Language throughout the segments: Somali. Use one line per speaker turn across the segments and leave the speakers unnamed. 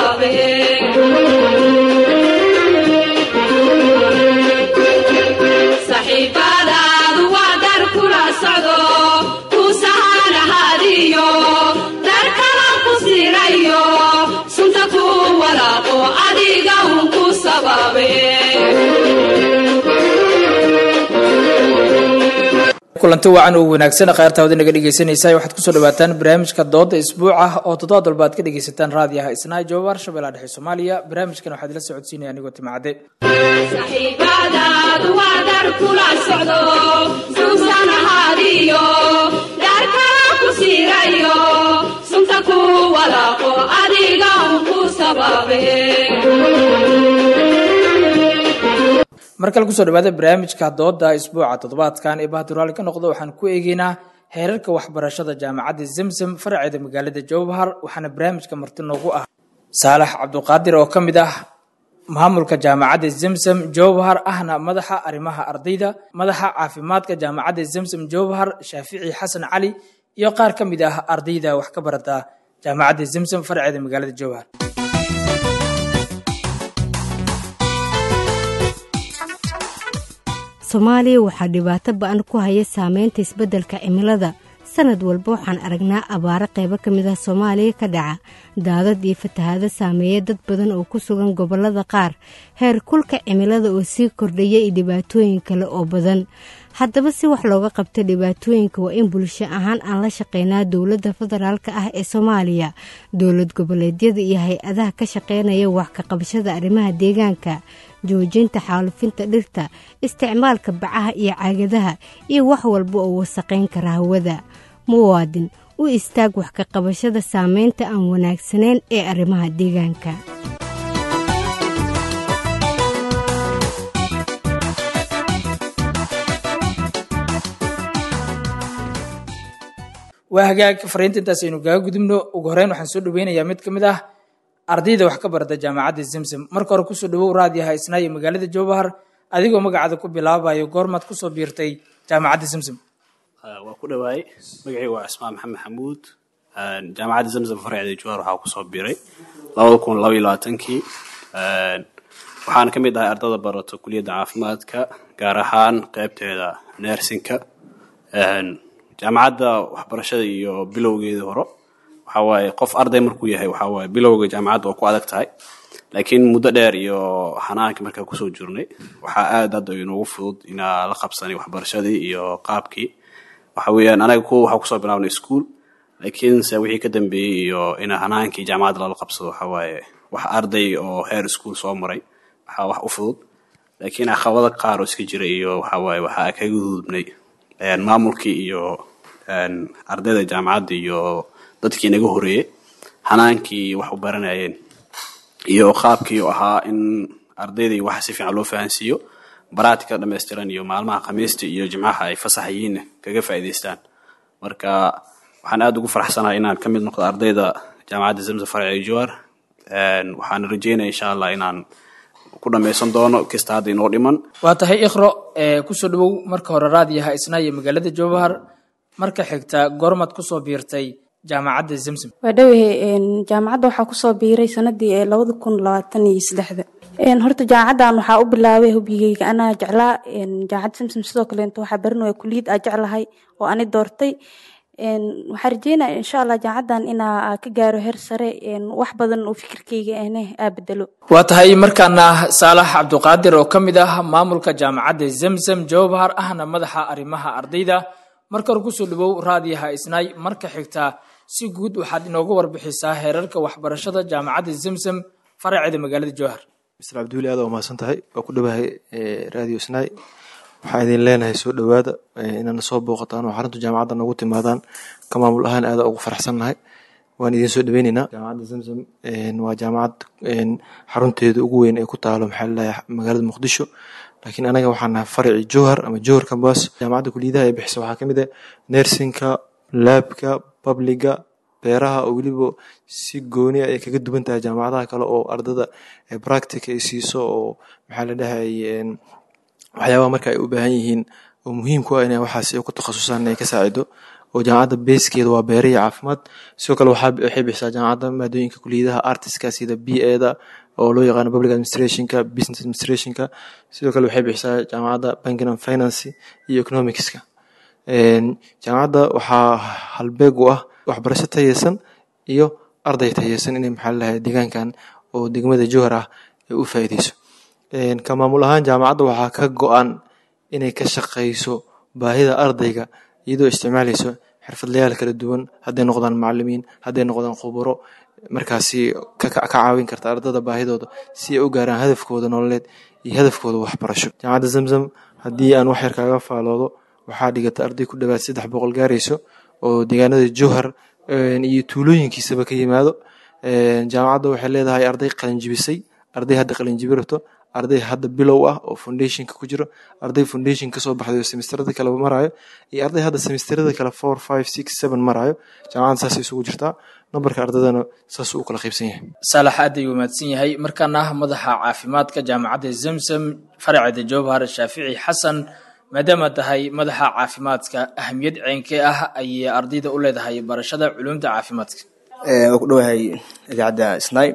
sababe saxiibadaadu waa dar kula socdo ku sahanahadiyo dar kala ku sirayo sunta ku walaaqo adiga un ku sababe
kulanti wacan oo wanaagsan khayrtaawada naga dhegeysanaysa waxaad kusoo dhawaataan barnaamijka dooda isbuuc ah oo toddobaad walba aad ka dhegeysataan raadiyaha isnaa joobar shabeellaha dhexe soomaaliya barnaamijkan waxaad ila socodsiinaya anigoo timacade
saxiibadaadu waa dar kula socdo suusanahadiyo dar kala ku sirayo sunta ku walaaqo adiga un ku sababe
mar kale kusoo dhawaada barnaamijka dooda isbuuca toddobaadkan ee bahduraali ka noqda waxaan ku eegeynaa heerarka waxbarashada jaamacadda zemzem faraceeda magaalada jowhar waxaana barnaamijka marti noogu ah saalax cabduqaadir oo ka mid ah maamulka jaamacadda zemzem jowhar ahna madaxa arrimaha ardayda madaxa caafimaadka jaamacadda zemzem jowhar shaafici xasan cali iyo qaar ka mid ah ardayda wax ka barata jaamacadda zemzem faraceeda magaalada jowhar
soomaaliya waxaa dhibaato ba-an ku haya saameynta isbeddelka cimilada sanad walba waxaan aragnaa abaaro qaybo ka mid ah soomaaliya ka dhaca daadad iyo fatahaado saameeya dad badan oo ku sugan gobollada qaar heer kulka cimilada oo sii kordhaya iyo dhibaatooyin kale oo badan haddaba si wax looga qabto dhibaatooyinka waa in bulsho ahaan aan la shaqeynaa dowladda federaalka ah ee soomaaliya dowlad goboleedyada iyo hay-adaha ka shaqeynaya wax ka qabashada arrimaha deegaanka joojinta xaalufinta dhirta isticmaalka bacaha iyo caagadaha iyo wax walba oo wasaqayn kara hawada muwaadin u istaag wax ka qabashada saameynta aan wanaagsanayn ee arrimaha deegaanka
waa hagaag fariinta intaas aynu kaga gudubno ugu horeyn waxaan soo dhaweynayaa mid ka mid ah ardayda wax ka barata jaamacadda zemzem marka hore kusoo dhawow raadiyaha isnaayo magaalada jowhar adigoo magacaada ku bilaabayo goormaad kusoo biirtay jaamacadda zemzem
waa ku dhawaay magacii waa cismaan maxamed xamuud jaamacadda zamzam farceeda jowhar waxaa kusoo biiray labada kun laba iyo labaatankii waxaana ka mid ahay ardada barato kuliyadda caafimaadka gaar ahaan qeybteeda nersinka jaamacadda waxbarashada iyo bilowgeeda hore waxa waaye qof arday markuu yahay waxa waaye bilowga jaamacadda waa ku adag tahay laakiin muddo dheer iyo xanaanka markaa kusoo jirnay waxaa aad hadda inoogu fudud inaa la qabsanay waxbarashadii iyo qaabkii waxa weeyaan anaga kuwa waxaa kusoo bilaabnay school laakiin se wixii ka dambeeyey iyo ina hanaankii jaamacadda lala qabsado waxa waaye wax arday oo heer school soo maray waxaa wax u fudud laakiin caqabada qaar oo iska jira iyo waxa waaye waxaa kaga gudubnay maamulkii iyo ardayda jaamacadda iyo dadkii naga horeeyey hanaankii wax u baranayeen iyo qaabkii u ahaa in ardaydai waxa si fiican loo fahansiiyo baraatika dhammaystiran iyo maalmaha khamiista iyo jimcaha ay fasax yihiinna kaga faa'iidaystaan marka waxaan aada ugu faraxsanahay inaan ka mid noqdo ardayda jaamacadda zamza farci jowar waxaan rajeynaya insha allah inaan ku dhammaysan doono kasta hadda inoo dhiman
waa tahay ikhro kusoo dhawow marka hore raadiyaha isnaayo magaalada jowhar marka xigta goormaad kusoo biirtay jaamacadda zemzem
waa dhowahe jaamacadda waxaa kusoo biiray sanadii ee labada kun labaatan iyo saddexda horta jaamacaddan waxaa u bilaabay hubigeyga anaa jeclaa jaamacadda zemzem sidoo kaleeto waxaa baranaya kuliyad aa jeclahay oo ani doortay waxaa rajeynaya insha allah jaamacaddan inaa ka gaaro heer sare wax badan oo fikirkeyga ahne aa bedelo
waa tahay markaana saalax cabduqaadir oo ka mid ah maamulka jaamacadda zemzem jowhar ahna madaxa arrimaha ardayda marka hore kusoo dhawow raadiyaha isnaay marka xigta si guud waxaad inooga warbixisaa heerarka waxbarashada jaamacadda zemzem faraceeda magaalada jowhar
mister cabdiweli aad waa mahadsan tahay waa ku dhawahay radio snaai waxaan idin leenahay soo dhowaada inaana soo booqataan oo xarunta jaamacadda noogu timaadaan ka maamul ahaan aada ugu faraxsannahay waan idin soo dhaweyneynaa jaamacadda zamzam waa jaamacad xarunteeda ugu weyn ee ku taalo maxaa lalahay magaalada muqdisho laakiin anaga waxaan nahay faraci jowhar ama jowhar kambas jaamacadda kuliyadaha ee bixisa waxaa ka mid ah nersinka laabka babliga beeraha oo weliba si gooni ay kaga duwan tahay jaamacadaha kale oo ardada practica ay siiso oo maxaa la dhahay waxyaabaha marka ay u baahan yihiin oo muhiim ku ah inay waxaas ku takhasusaan inay ka saacido oo jaamacadda beeskeeda waa beere iyo caafimaad sidoo kale waxay bixisaa jaamacadda maadooyinka kuliyadaha artiska sida b eda oo loo yaqaano public administrationka business administrationka sidoo kale waxay bixisaa jaamacadda banking and finance iyo economicska jaamacadda waxaa halbeeg u ah waxbarasho tayeysan iyo arday tayeysan inay maxaa lalahay deegaankan oo degmada jowhar ah ay u faa'iideyso ka maamul ahaan jaamacadda waxaa ka go-an inay ka shaqeyso baahida ardayga iyadoo isticmaaleyso xirfadlayaal kala duwan hadday noqdaan macalimiin hadday noqdaan khuburo markaasi ka caawin karta ardada baahidooda si ay u gaaraan hadafkooda nololeed iyo hadafkooda waxbarasho jaamacadda zamzam haddii aan wax yar kaaga faaloodo waxaa dhigata arday ku dhawaad saddex boqol gaarayso oo deegaanada jowhar iyo tuulooyinkiisaba ka yimaado jaamacadda waxay leedahay arday qalinjibisay arday hadda qalinjibi rabto arday hadda bilow ah oo foundationka ku jiro arday foundation kasoo baxday oo semesterada kale marayo iyo arday hadda semesterada kale four five six seven marayo jaamacadda saasay isugu jirtaa nambarka ardaydana saasuu u kala qaybsan yahay
saalax aad ayuu mahadsan yahay markaana madaxa caafimaadka jaamacadda zamzam faraceeda jowhar shaafici xasan maadaama tahay madaxa caafimaadka ahamiyad ceenkee ah ayay ardayda u leedahay barashada culumta caafimaadka
waa ku dhowahay idaacadda snai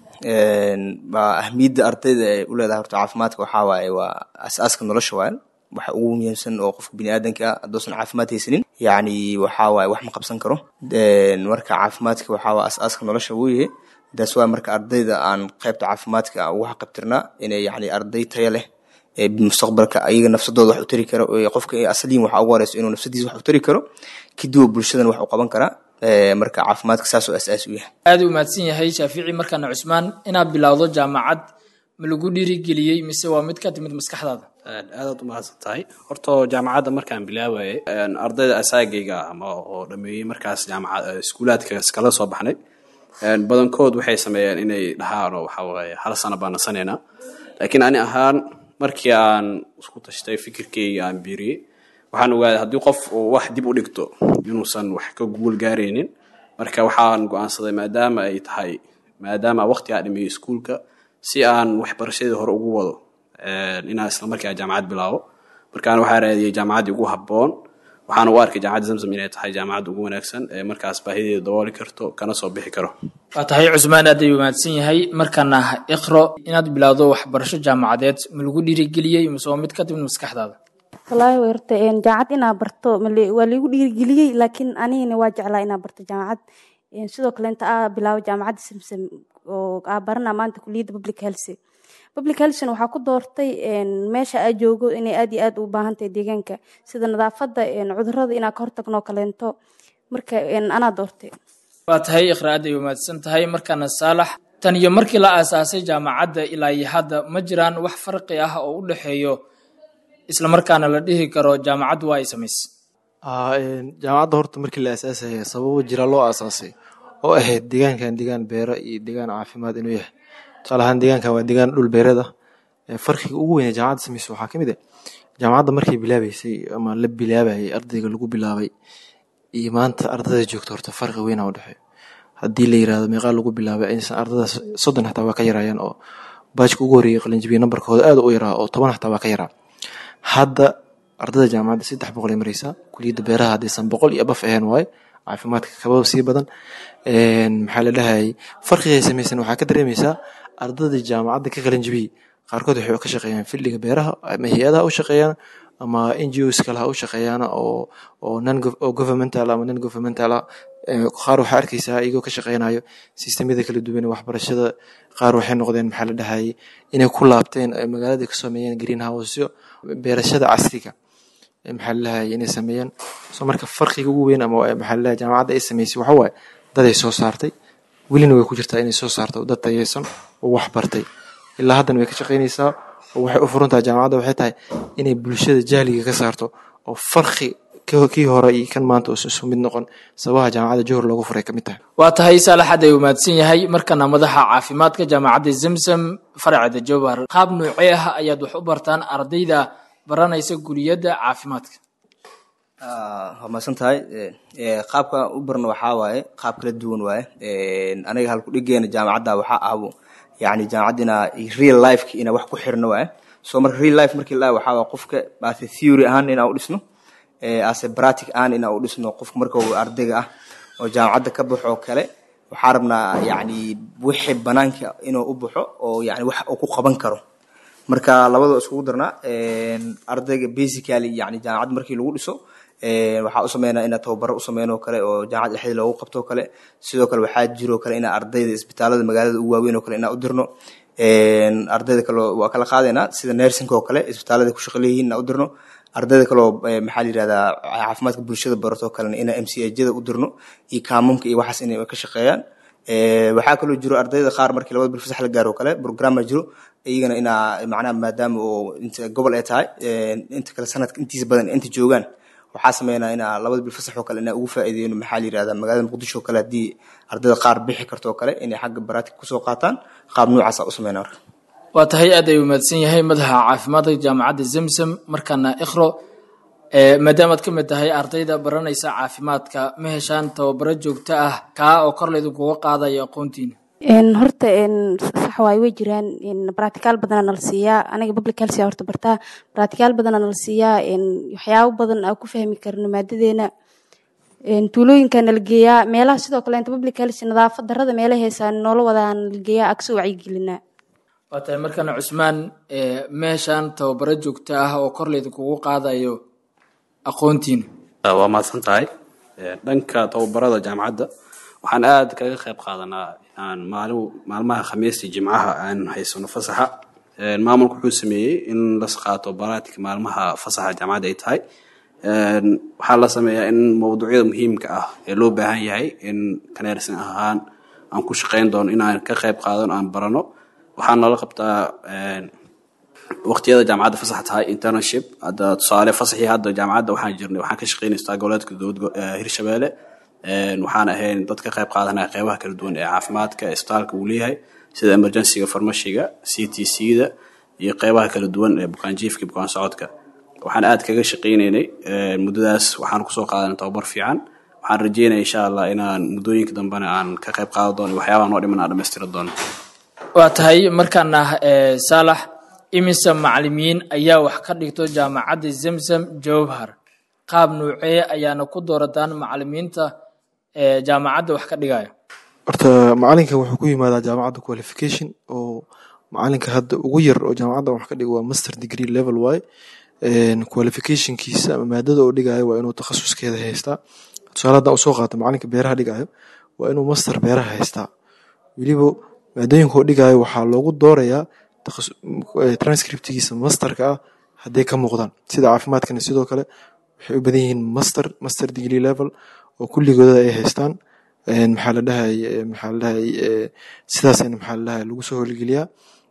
waa ahamiyadda ardayda ay u leedahay horta caafimaadka waxaa waaye waa asaaska nolosha waaye waxa ugu muhiimsan oo qofka biniaadanka ah haddoosan caafimaad haysanin yacni waxaa waaye wax ma qabsan karo marka caafimaadka waxaa waa asaaska nolosha weeye daas waa marka ardayda aan qaybta caafimaadka ugu xaqabtirnaa inay yacni arday taya leh mustaqbalka ayaga nafsadooda wax u tari karo qofka asaliin waxa ugu horeyso inuu nafsadiisa wax u tari karo kadib bulshadan wax u qaban karaa marka caafimaadka saas oo asaas u yahay
aad u mahadsan yahay shaafici markaana cusmaan inaad bilowdo jaamacad ma lagu dhiirigeliyey mise waa mid ka timid maskaxdaada
aadaad u mahadsan tahay horta jaamacadda markaan bilaabayay ardayda asaagayga ah ama oo dhameeyey markaas jaamacad iskuulaadkaas kala soo baxnay badankood waxay sameeyeen inay dhahaan oo waxa waaye hal sano baan nasanaynaa laakiin ani ahaan markii aan isku tashtay fikirkeyga aan biiriyey waxaan ogaaday haddii qof uu wax dib u dhigto inuusan wax ka guul gaaraynin marka waxaan go-aansaday maadaama ay tahay maadaama waqti aa dhameeyey iskuulka si aan waxbarashadii hore ugu wado inaan isla markaa jaamacad bilaabo markaan waxaa raadiyey jaamacaddii ugu habboon waxaana u arkay jaamacadda zamzam inay tahay jaamacadda ugu wanaagsan ee markaas baahideeda dabooli karto kana soo bixi karo
waa tahay cusmaan aad ayuu mahadsan yahay markaana iqro inaad bilowdo waxbarasho jaamacadeed ma lagu dhiirigeliyey mise waa mid ka timid maskaxdaada
wallaahi way horta jaamacad inaa barto waa liigu dhiirigeliyey laakiin anigana waa jeclaa inaa barto jaamacad sidoo kale inta aa bilaabo jaamacadda samsam oo aa barana maanta kuliyadda public health public healthna waxaa ku doortay meesha aa joogo inay aad iyo aad u baahan tahay deegaanka sida nadaafadda cudurada inaa ka hortagno kaleento marka anaa doortay
waa tahay iqra aad ayuu mahadsan tahay markaana saalax tan iyo markii la aasaasay jaamacadda ilaa iyo hadda ma jiraan wax farqi ah oo u dhexeeyo isla markaana la dhihi karo jaamacaddu waa ay samaysay
jaamacadda horta markii la aasaasaya sababo jira loo aasaasay oo ahayd deegaankan deegaan beero iyo deegaan caafimaad inuu yahay tusaale ahaan deegaankan waa deegaan dhul beereed ah farqiga ugu weyn ee jaamacadda samaysa waxaa ka mid ah jaamacadda markay bilaabeysay ama la bilaabayay ardayga lagu bilaabay iyo maanta ardada joogta horta farqi weyna u dhexeeyo haddii la yirahdo meeqaa lagu bilaabay aysan ardadaas soddon xataa waa ka yaraayaan oo baajka ugu horreeyay qalinjibiya nambarkooda aad u yaraa oo toban xataa waa ka yaraa hadda ardada jaamacadda saddex boqol ay mareysaa kuliyadda beeraha haddaysan boqol iyo abaf ahayn waaye caafimaadka kababa sii badan maxaa la dhahayay farqiga ay samaysan waxaa ka dareemaysaa ardada jaamacadda ka qalinjibiyey qaarkood waxay ka shaqeeyaan fildiga beeraha ama hay-adaha u shaqeeyaan ama n g os kale ha u shaqeeyaan oo oo non oo governmental ama non governmental ah qaar waxaa arkaysaa iyagoo ka shaqeynayo sistemyada kala duwan ee waxbarashada qaar waxay noqdeen maxaa la dhahayay inay ku laabteen magaalada ka sameeyeen green houseo beerashada casriga maxaa la dhahayay inay sameeyeen so marka farqiga ugu weyn ama maxaa la dhahay jaamacadda ay sameysay waxa waaye dad ay soo saartay welina way ku jirtaa inay soo saarto dad tayeysan oo wax bartay ilaa haddana way ka shaqeynaysaa oo waxay u furan tahay jaamacadda waxay tahay inay bulshada jahliga ka saarto oo farqi kii hore iyo kan maanta uusan isu mid noqon sababaha jaamacadda johor loogu furay ka mid tahay
waa tahay saalaxad ay umaadsan yahay markana madaxa caafimaadka jaamacadda zamzam faracda jowhar qaab noocee ah ayaad wax u bartaan ardayda baranaysa guliyadda caafimaadka
waa mahadsan tahay qaabka u barna waxaa waaye qaab kala duwan waaye aniga halku dhigeena jaamacadda waxaa ahbo yani jaamacadda inaa real lifeka inaa wax ku xirno waaye so marka real life markii la waxaa waa qofka maate theory ahaan inaa u dhisno ase bratic aan ina u dhisno qofka marka uu ardayga ah oo jaamacadda ka baxo oo kale waxaa rabnaa yani wixii banaanka inuu u baxo oo yani wax uu ku qaban karo marka labadoo iskugu darnaa ardayga basically yani jaamacad markii lagu dhiso waxaa u sameynaa ina tababaro u sameyno kale oo jaamacad dhexdeeda loogu qabto kale sidoo kale waxaa jiro kale ina ardayda isbitaalada magaalada ugu waaweyn oo kale inaa u dirno ardayda kale waa kala qaadaynaa sida nersinka oo kale isbitaalada ku shaqo leeyihiin inaa u dirno ardayda kaleo maxaa la yirahdaa caafimaadka bulshada barato kalena ina m c ajada u dirno iyo kaamumka iyo waxaas inay ka shaqeeyaan waxaa kaloo jiro ardayda qaar markii labada bil fasax la gaaro kale programma jiro iyagana inaa macnaha maadaama oo inta gobol ay tahay inta kale sanadka intiisa badan inta joogaan waxaa sameynaa inaa labada bil fasax oo kale inaa ugu faa'iideyno maxaa la yirahdaa magaalada muqdisho oo kale haddii ardayda qaar bixi karto oo kale inay xagga baraatika kusoo qaataan qaab noocaasa u sameynaa marka
waa tahay aad ay umaadsan yahay madaxa caafimaadka jaamacadda zemsem markaana ikhro maadaamaad ka mid tahay ardayda baranaysa caafimaadka ma heshaan tababaro joogto ah kaa oo kor laydinkuga qaadayo aqoontiina
horta sax waay way jiraan baraticaal badana nala siiyaa aniga public health horta bartaa baraticaal badana nala siiyaa waxyaabo badan aan ku fahmi karno maadadeena tuulooyinka nala geeyaa meelaha sidoo kale public health nadaafad darada meela heesaan noola wadaa nala geeyaa agsoo wacyigelinaa
waa tahay markaana cusmaan ma heshaan tababaro joogto ah oo kor laydinkugu qaadayo aqoontiina
waa mahadsan tahay dhanka tababarada jaamacadda waxaan aada kaga qayb qaadanaa inaan maalin maalmaha khamiistii jimcaha aan haysano fasaxa maamulku wuxuu sameeyey in las qaato baraatika maalmaha fasaxa jaamacadda ay tahay waxaa la sameeyaa in mawduucyada muhiimka ah ee loo baahan yahay in kaneersan ahaan aan ku shaqeyn doono inaan ka qayb qaadano aan barano waxaa noola qabtaa waqtiyada jaamacadda fasax tahay internship hadda tusaale fasaxii hadda jaamacadda waxaan jirnay waxaan ka shaqeynaysaa goboleedka dowlad hirshabeelle waxaan ahayn dad ka qayb qaadanaya qeybaha kala duwan ee caafimaadka isbitaalka uu leeyahay sida emergencyga farmashiga c t c-da iyo qeybaha kala duwan ee bukaanjiifka bukaan socodka waxaan aad kaga shaqeynaynay muddadaas waxaan kusoo qaadanay tababar fiican waxaan rajeynaya insha allah inaan muddooyinka dambena aan ka qayb qaadan doono waxyaabaha noo dhiman aan dhamaystiri doono
waa tahay markaana saalax imise macalimiin ayaa wax ka dhigto jaamacadda zemzem jowhar qaab nuucee ayaana ku doorataan macalimiinta jaamacadda wax ka dhigayo
horta macalinka wuxuu ku yimaadaa jaamacadda qualification oo macalinka hadda ugu yar oo jaamacadda wax ka dhigo waa master degree level waaye qualificationkiisa ama maadada oo dhigayo waa inuu takhasuskeeda haystaa tusaale haddaan usoo qaato macalinka beeraha dhigayo waa inuu master beeraha haystaa weliba maadooyinka oo dhigayo waxaa loogu doorayaa transcriptigiisa masterka ah hadday ka muuqdaan sida caafimaadkana sidoo kale waxay u badan yihiin master master degree level oo kulligooda ay haystaan maxaa la dhahay maxaa la dhahay sidaasayna maxaa la dhahay lagu soo howlgeliyaa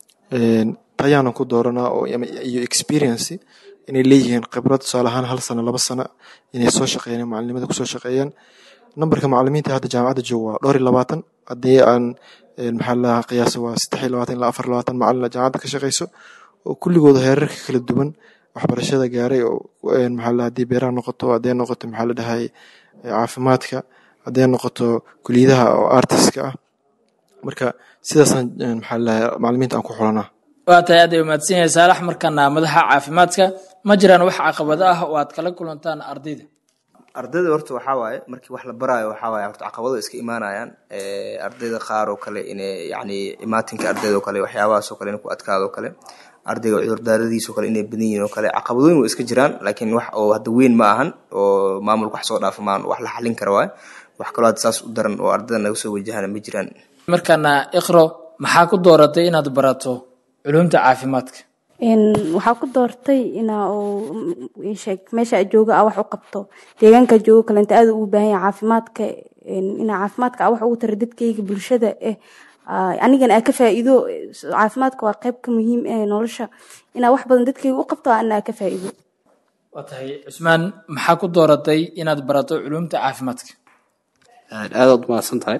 tayaana ku dooranaa oo iyo experience inay leeyihiin khibrad tusaale ahaan hal sano laba sano inay soo shaqeeyaan macalinimada kusoo shaqeeyaan nambarka macalimiinta hadda jaamacadda jooga waa dhowr iyo labaatan haddii aan maxaa la dhahaa qiyaasa waa saddex iyo labaatan ilaa afar labaatan macalin jaamacadda ka shaqeyso oo kulligooda heerarka kala duwan waxbarashada gaaray oo maxaa la haddii beeraha noqoto hadday noqoto maxaa la dhahay caafimaadka hadday noqoto kuliyadaha oo artiska ah marka sidaasaan maxaa la dhahay macalimiinta aan ku xulanaa
waa tahay aad ay umaadsan yahay saalax markaana madaxa caafimaadka ma jiraan wax caqabado ah oo aad kala kulantaan ardayda
ardayda horta waxaa waaye markii wax la baraayo waxaa waaye horta caqabado iska imaanayaan ardayda qaar oo kale inay yacni imaatinka ardayda oo kale waxyaabahaas oo kale in ku adkaado oo kale ardayga cudurdaaradiisa oo kale inay badan yihiin oo kale caqabadooyin way iska jiraan laakiin wax oo hadda weyn ma ahan oo maamulka wax soo dhaafa maan wax la xalin kara waaye wax kaloo hadda saas u daran oo ardayda naga soo wajahana ma jiraan
markaana ikhro maxaa ku dooratay inaad barato culumta caafimaadka
waxaa ku doortay inaa sheeg meesha jooga a wax u qabto deegaanka joogo kalenta aad ugu baahan yahay caafimaadka inaa caafimaadka a wax ugu tara dadkayga bulshada eh anigana aa ka faa'iido caafimaadka waa qayb ka muhiim eh nolosha inaa wax badan dadkayga u qabto ana aa ka faa'iido
waa tahay cusmaan maxaa ku dooratay inaad barato culumta caafimaadka
aadaad umahadsan tahay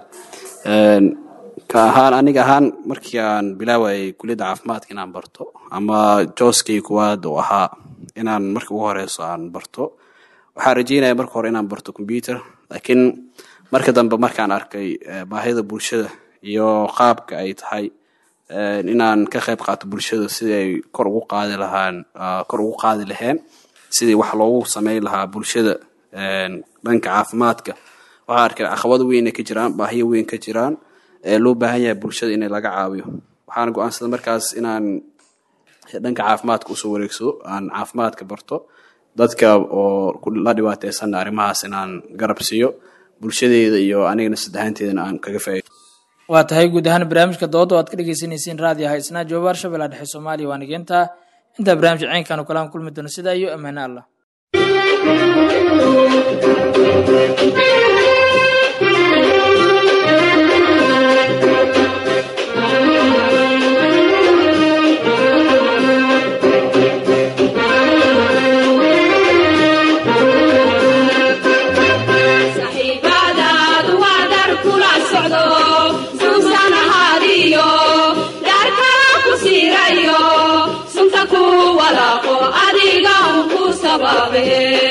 ka ahaan aniga ahaan markii aan bilaawayay kuliyadda caafimaadka inaan barto ama jooskay kuwaad uu ahaa inaan marka ugu horeyso aan barto waxaan rajeynaya marka hore inaan barto computer laakiin marka dambe markaan arkay baahida bulshada iyo qaabka ay tahay inaan ka qayb qaato bulshada sidii ay kor ugu qaadi lahaan kor ugu qaadi laheen sidii wax loogu sameyn lahaa bulshada dhanka caafimaadka waxaa arkay caqabado weyn ay ka jiraan baahiyo weyn ka jiraan ee loo baahan yahay bulshada in laga caawiyo waxaana go-aansaday markaas inaan dhanka caafimaadka usoo wareegsado aan caafimaadka barto dadka oo la dhibaateysanna arrimahaas inaan garab siiyo bulshadeeda iyo anigana saddexaanteedana aan kaga faa'iido
waa tahay guud ahaan barnaamijka dooda oo aad ka dhegeysaneyseen raadiyo haysnaa joobaar shabeellaha dhexe soomaaliya waa nigeenta intaa barnaamijka ceenkaanu kalaan kulmi doono sidaa iyo ammaane allah
saxiibadaadu waa dar kula socdo suusan ahaadiyo dar kala ku siirayo sunta ku walaaqo adiga un ku sababe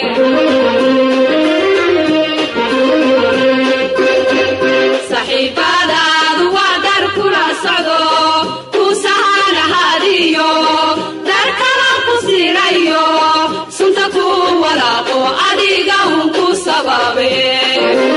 saxiibadaadu waa dar kula socdo ku sahan ahaadiyo dar kala ku siirayo sunta ku walaaqo adiga un ku sababe